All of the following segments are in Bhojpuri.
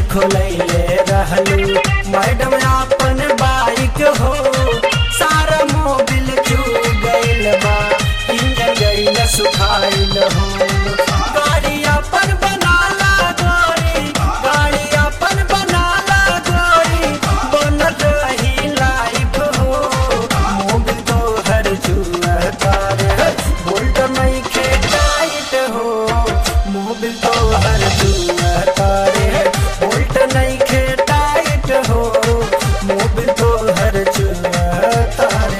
खोलैले रहलू मैडम अपन बाइक हो सारा मोबिल चू गइल बा इंजन गइल सुखाइल हो गाड़ी अपन बनाला गोरी गाड़ी अपन बनाला गोरी बनल रही लाइफ हो मोबिल तो हर जुआ तार बोल्ट नहीं खे टाइट हो मोबिल तो हर जुआ तार बोल्ट नहीं खे टाइट हो मोबिल तो हर जुआ तार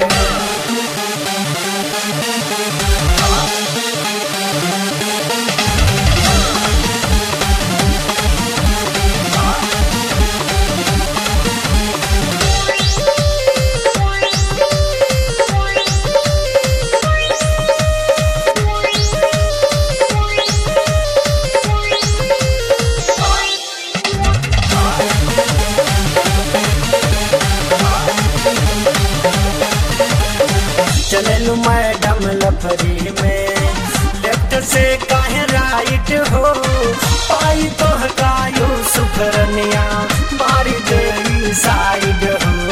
चललू मैडम लफरी में लेफ्ट से काहे राइट हो पाई तो हकायू सुखरनिया मारी देवी साइड हो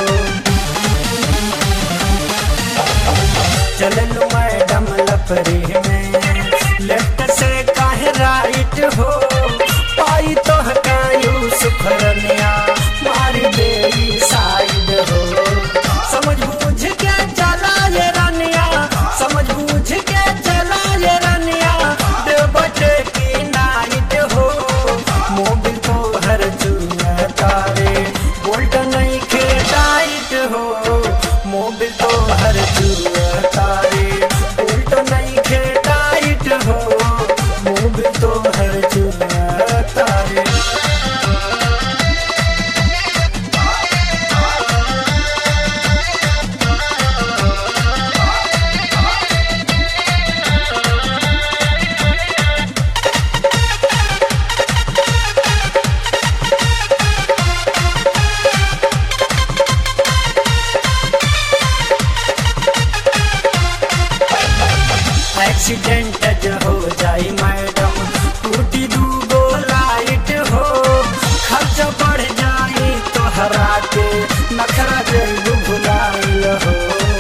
चललू मैडम लफरी में लेफ्ट से काहे राइट हो पाई तो हकायू सुखरनिया मारी देवी साइड हो समझ बूझ के चला ये रनिया समझ बूझ के चला ये रनिया दे बटे की नाइट हो मोबिल तो हर चुना तारे बोल्ट नहीं खे टाइट हो मोबिल तो हर चुना तारे बोल्ट नहीं खे टाइट हो मोबिल तो हर चुना तारे एक्सीडेंट जो हो जाई मैडम टूटी दूगो लाइट हो खर्च बढ़ जाई तो हरा के नखरा जल्द भुलाइल हो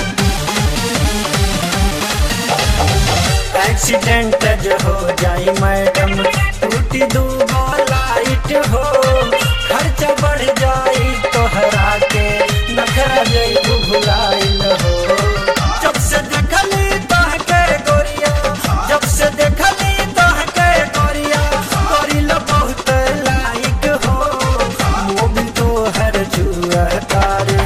एक्सीडेंट जो हो जाई मैडम टूटी दूगो लाइट हो खर्च बढ़ जाई तो हरा के नखरा जल्द भुलाइल हो जब से देखली तहके गोरिया जब से देखली तहके गोरिया करिल बहुत लाइक हो मोबिल तो हर जुआ तारे